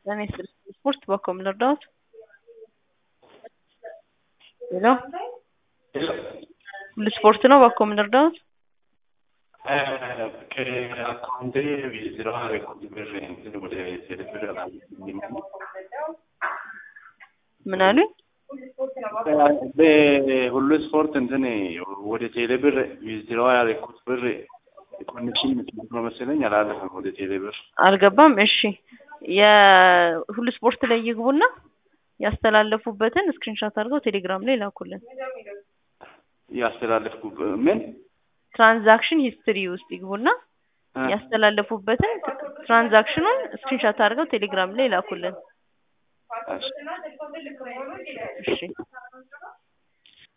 ጤና ይስጥልኝ ስፖርት በኮ ምን ልርዳዎት? ሄሎ ሁሉ ስፖርት ነው በኮ ምን ልርዳዎት? ከአካውንቴ ዊዝድሮ አደረኩት ብር እንትን ወደ ቴሌብር አላገኘሁም። ምን አሉኝ? በሁሉ ስፖርት እንትን ወደ ቴሌብር ዊዝድሮ ያደረኩት ብር ኮኔክሽን ምክንያት ነው መሰለኝ አላለፈም ወደ ቴሌብር። አልገባም። እሺ የሁሉ ስፖርት ላይ ይግቡና ያስተላለፉበትን ስክሪንሻት አድርገው ቴሌግራም ላይ ላኩልን። ያስተላለፍኩ ምን ትራንዛክሽን ሂስትሪ ውስጥ ይግቡና ያስተላለፉበትን ትራንዛክሽኑን ስክሪንሻት አድርገው ቴሌግራም ላይ ላኩልን። እሺ እሺ